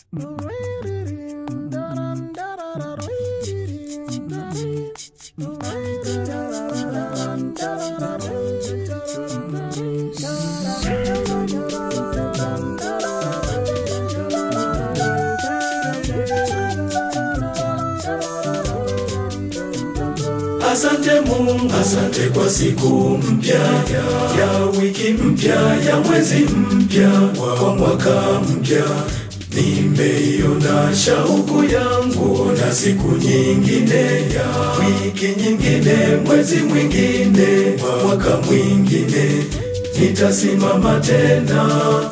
Asante Mungu, asante kwa siku mpya ya wiki mpya ya mwezi mpya wa mwaka mpya. Nimeiona shauku yangu na siku nyingine ya wiki nyingine, mwezi mwingine, mwaka mwingine. Nitasimama tena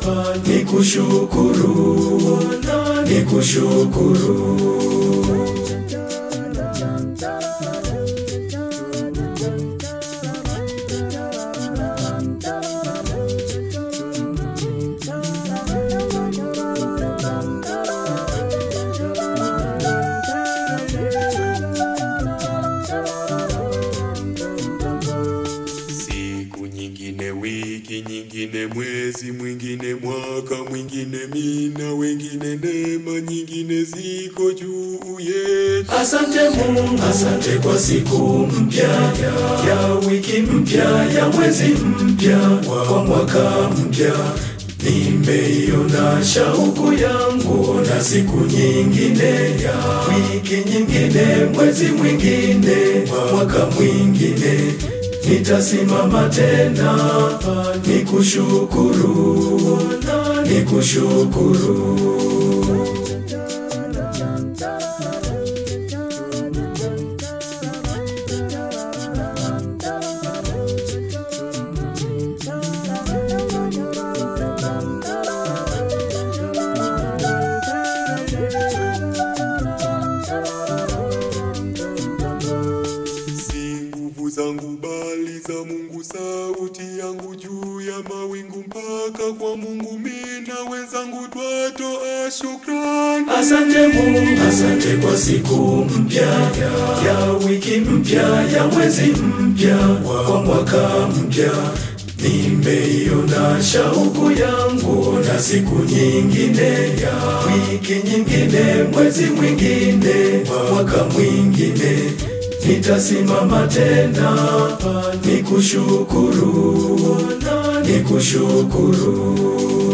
nikushukuru, nikushukuru. Siku nyingine, wiki nyingine, mwezi mwingine, mwaka mwingine, mina wengine, neema nyingine ziko juu yetu. Asante Mungu, asante kwa siku mpya ya wiki mpya ya mwezi mpya wa mwaka mpya. Nimeiona shauku yangu na siku nyingine ya wiki nyingine, mwezi mwingine, mwaka mwingine. Nitasimama tena nikushukuru, nikushukuru. Si nguvu zangu bali za Mungu, sauti yangu juu ya mawingu, mpaka kwa Mungu mina wenzangu twatoa shukrani. Asante Mungu, asante kwa siku mpya ya wiki mpya ya mwezi mpya wa mwaka mpya. Nimeiona shauku yangu na siku nyingine ya wiki nyingine, mwezi mwingine, mwaka mwingine. Nitasimama tena nikushukuru, nikushukuru.